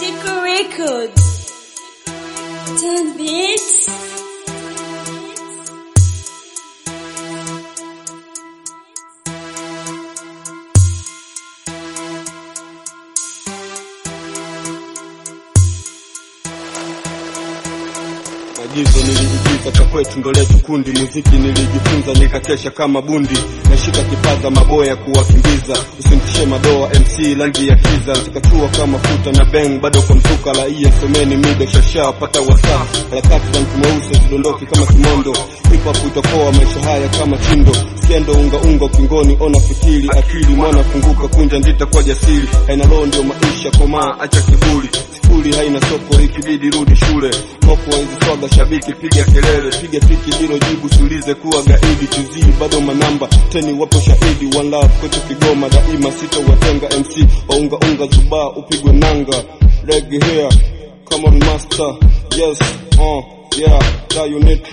Tico Records. Ten beats. Agizo nilijifunza cha kwetu ndo letu kundi, muziki nilijifunza nikakesha kama bundi, nashika kipaza maboya kuwakimbiza, usimtishe madoa MC rangi ya kiza, zikachua kama futa na bang, bado kwa mzuka la iya someni mido shasha pata wasa, harakati za mtu mweusi zidondoki kama kimondo, hip hop utakoa maisha haya kama chindo, skendo unga unga ukingoni, ona fikiri akili, mwana funguka kunja ndita kwa jasiri, haina roho ndio maisha, komaa acha kiburi skuli haina soko, ikibidi rudi shule. Moko wa hizi swaga, shabiki piga kelele, piga fiki hilo jibu, siulize kuwa gaidi. Tuzii bado manamba teni, wapo shahidi. One love kwetu Kigoma daima, sitowatenga MC waunga unga zubaa, upigwe nanga regi here, come on master, yes uh, yeah, that you need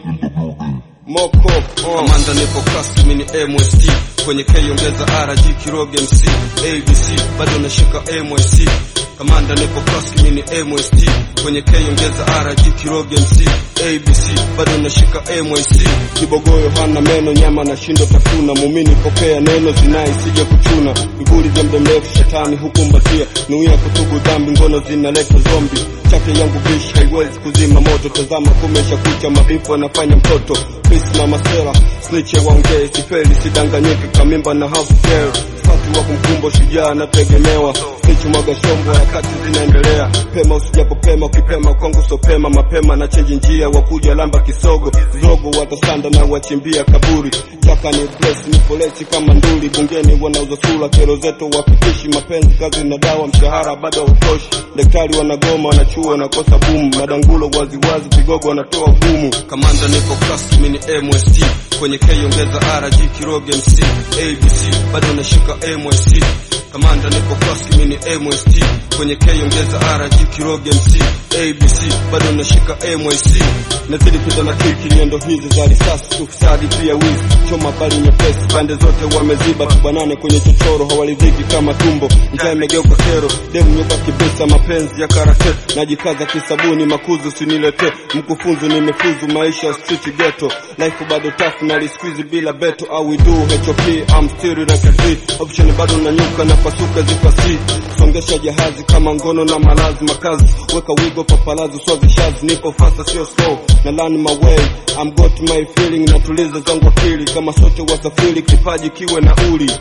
Moko uh. Kamanda nipo kasi mini MST kwenye K ongeza RG Kiroge MC ABC bado nashika MSC Kamanda nipo kasi mini MST kwenye K ongeza RG Kiroge MC ABC bado nashika MSC Kibogoyo hana meno, nyama na shindo tafuna. Mumini pokea neno, zinai sije kuchuna. Vivuli vya muda mrefu, shetani hukumbatia. Nuia kutubu dhambi, ngono zinaleta zombi. Chake yangu bish haiwezi kuzima moto. Tazama kumesha kucha, mabifu anafanya mtoto. Peace na masera, snitche waongee, sifeli sidanganyike, kamimba na half girl. Fati wa kumkumbo shujaa nategemewa. Snitch mwaga shombo, harakati zinaendelea. Pema usijapopema, ukipema kwangu sopema. Mapema na chenji njia, wakuja lamba kisogo. Zogo watasanda na wachimbia kaburi. Chaka ni bless, ni poleti kama nduli. Bungeni wanauza sura, kero zetu wapikishi. Mapenzi kazi na dawa, mshahara bado hautoshi. Daktari wanagoma, wanachuo wanakosa bumu. Madangulo waziwazi, vigogo wanatoa ugumu. Kamanda nipo kasi mini MST kwenye K ongeza RG Kiroge MC ABC bado nashika MSC Kamanda nipo kasi mini MST kwenye K ongeza RG Kiroge MC ABC bado nashika MSC nazidi pita na kiki nyendo hizi za risasi ufisadi pia wizi choma bali nyepesi pande zote wameziba tubanane kwenye chochoro hawaliziki kama tumbo njaa imegeuka kero demu nyoka kibisa mapenzi ya karate najikaza kisabuni makuzu sinilete mkufunzu nimefuzu maisha ya street ghetto life bado tough na lisqueeze bila beto au we do HOP I'm still like a Z option bado nanyuka na pasuka zipasi songesha jahazi kama ngono na malazi makazi weka wigo papalazi swazi shazi nipo fasta sio slow na learn my way I'm got my feeling natuliza zangu akili kama sote wasafiri kipaji kiwe na uli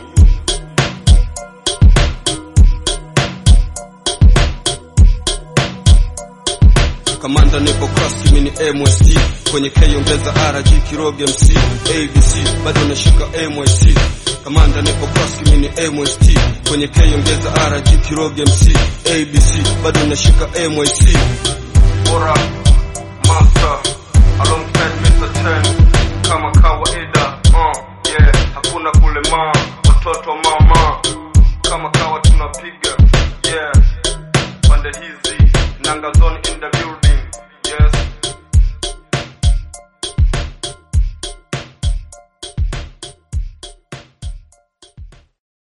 Kamanda nipo kasi mini MST kwenye K ongeza RG Kiroge MC ABC bado nashika MSC Kamanda nipo kasi mini MST kwenye K ongeza RG Kiroge MC ABC bado nashika MSC Bora Master alongside Mr. Ten kama kawaida uh, yeah hakuna kulema watoto mama kama kawa tunapiga yeah pande hizi nanga zone in the